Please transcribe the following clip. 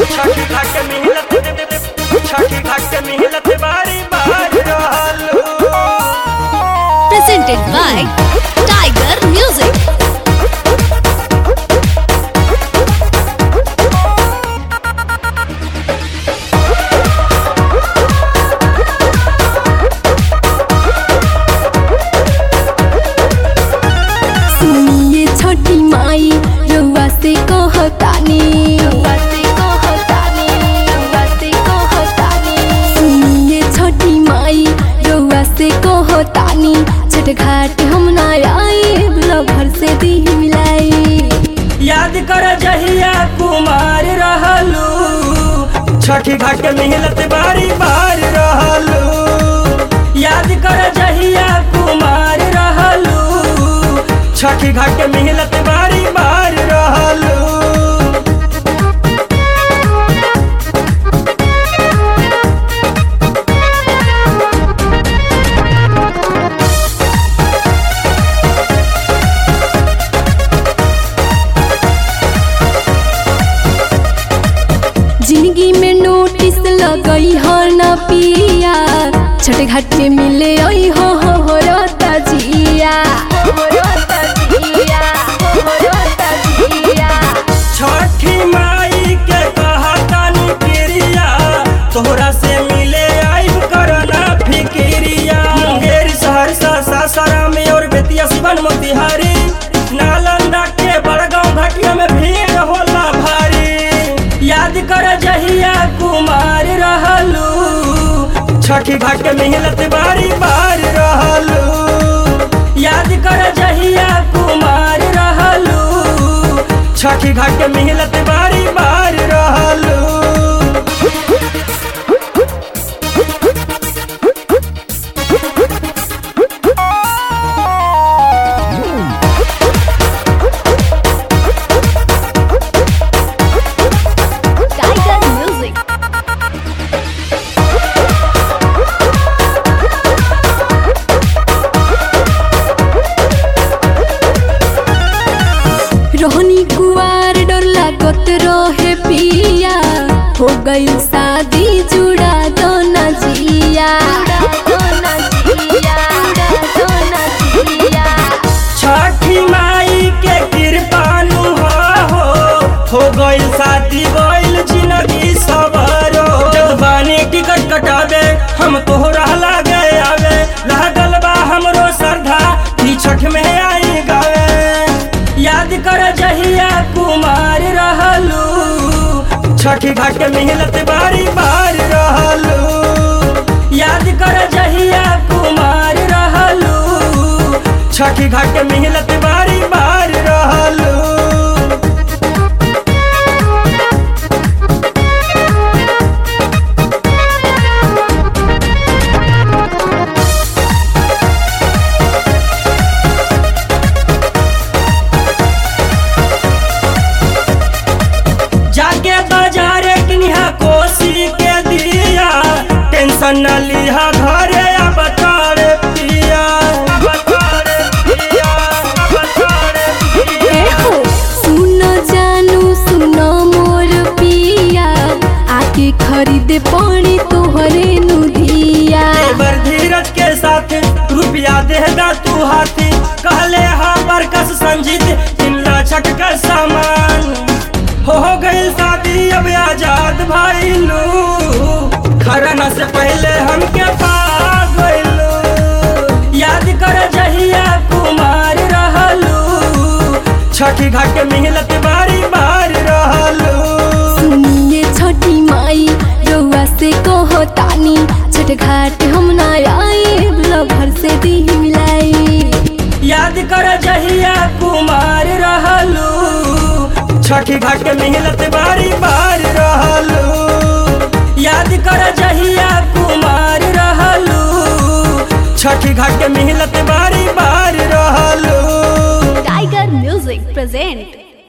छठी घाट मिलत छठी घाट मिलत बारी बार रहलू presented by Tiger Music. सुनिए छोटी माई रउआ से कहतानी सुनिए छोटी माई रउआ से कहतानी छठ घाट हम ना आई घर से दी मिलाई याद कर जहिया कुमार रहलू छठी घाट मिलत बारी बार रहलू याद कर जहिया कुमार रहलू छठी घाट मिलत बारी बार रहलू जिंदगी में नोटिस लगई हो न पिया छठ घाट में मिले आई हो हो हो रोता जिया हो रोता जिया हो रोता जिया छठी माई के कहतानी प्रिया तोहरा से मिले आइब करना फिक्रिया मुंगेर सहरसा सासाराम और बेतिया सिवन मोतिहारी नालंदा के बड़गांव घाटिया में भीड़ होला भारी याद कर जहिया कुमार रहलू छठी घाट मिलत बारी बार रहलू याद कर जहिया कुमार रहलू छठी घाट मिलत बारी बार रहलू Tiger Music. रोहनी कुआर डर लागत रहे पिया हो गई शादी जुड़ा दो न जिया छठी माई के कृपानु हो हो गइल शादी गइल जिंदगी सवारो जब बानी टिकट कटावे हम तोहरा लागे आवे लागल बा हमरो श्रद्धा ई छठ में आई गावे याद कर जहिया कुमार रहलू छठी घाट मिलत बारी बार रहलू याद कर जहिया कुमार रहलू छठी घाट मिलत बारी बार रहलू जाके बाजारे किनिहा कोसी के दिया टेंशन न लिहा घरे अब तारे पिया अब तारे पिया अब तारे पिया सुनो जानू सुनो मोर पिया आके खरीदे पड़ी तोहरे नुधिया एबर धीरज के साथ रुपया देगा तू हाथी कहले हाँ बरकस संजीत किल्ला छठ का सामान हो गई शादी अब आजाद भाई लू खरना से पहले हमके पा गइलू याद कर जहिया कुमार रहलू छठी घाट मिलत बारी बार रहलू सुनिए छोटी माई रउआ से कहो तानी छठ घाट हम ना आई घर से दी मिलाई याद कर जहिया कुमार रहलू छठी घाट मिलत बारी बार रहलू याद कर जहिया कुमार रहलू छठी घाट मिलत बारी बार रहलू Tiger Music present